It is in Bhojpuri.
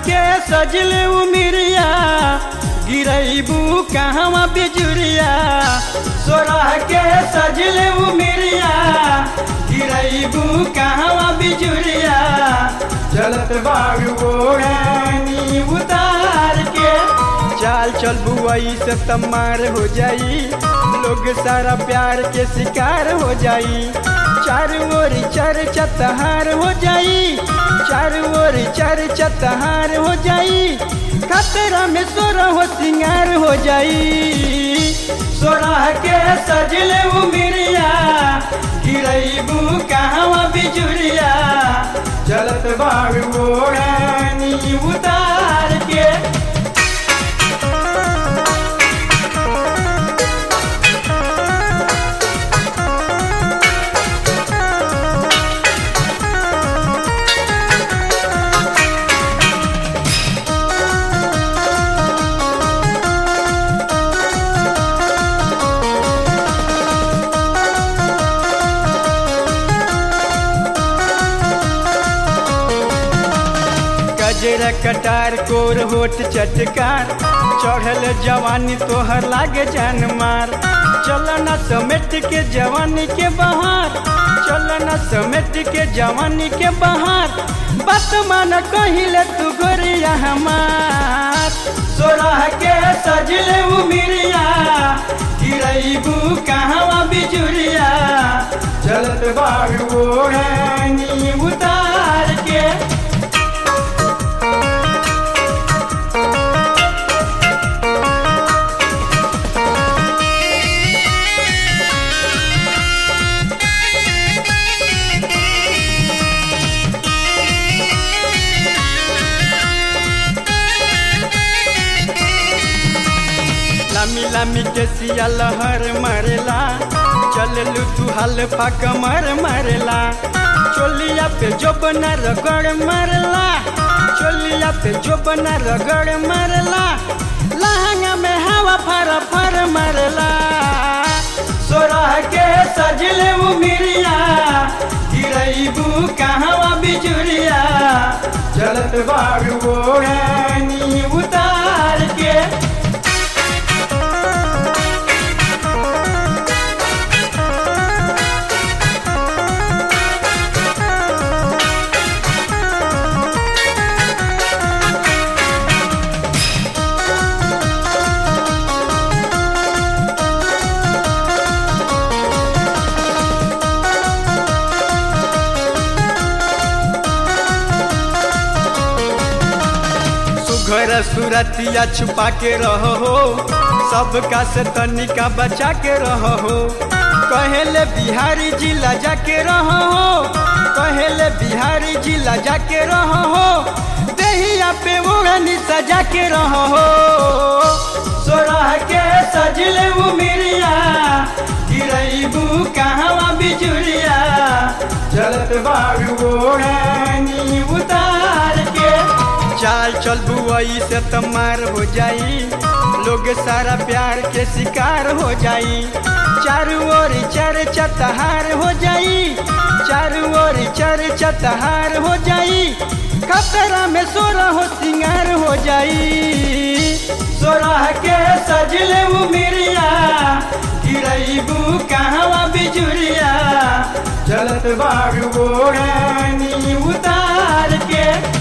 के सजल उमिरिया गिरैबू कहवा बिजुरिया सोरह के सजल उमिरिया गिरैबू कहवा बिजुरिया चलत बाड़ू ओढ़नी उतार के चाल चल बुआई से तमार हो जाई लोग सारा प्यार के शिकार हो जाई चारू ओर चर चतहार हो जाई चारू ओर चर चतहार हो जाई खतरा में सोरा हो सिंगार हो जाई सोरह के सजले उमिरिया गिरैबू कहवा बिजुरिया चलत बाड़ू ओढ़नी उतार के गजरा कटार कोर होठ चटकार चढ़ल जवानी तोहर लागे जान मार चलना समेट के जवानी के बहार चलना समेट के जवानी के बहार बात मान कहिले तू गोरिया हमार सोरह के सजले उमिरिया गिरैबू कहवा बिजुरिया चलत बाड़ू ओढ़नी उतार के लामी लामी के सिया लहर मरेला चललू तू हल्फा कमर मरेला चोलिया पे जो बना रगड़ मरला चोलिया पे जो बना रगड़ मरला लहंगा में हवा फर फर मरला सोरह के सजले उमिरिया गिरैबू कहवा बिजुरिया चलत बाड़ू ओढ़नी उतार के सुघर सुरतिया छुपा के रहो हो सबका से तनिका बचा के रहो हो कहेले बिहारी जिला जाके रहो हो कहेले बिहारी जिला जाके रहो हो देहिया पे ओढ़नी सजा के रहो हो सोरह के सजले उमिरिया गिरैबू कहवा बिजुरिया चलत बाड़ू ओढ़नी उतार के चाल चल बुआई से तमार हो जाई लोग सारा प्यार के शिकार हो जाई चारू ओर चर चतहार हो जाई चारू ओर चर चतहार हो जाई खतरा में सोरा हो सिंगार हो जाई सोरह के सजले उमिरिया गिरैबू कहवा बिजुरिया चलत बाड़ू ओढ़नी उतार के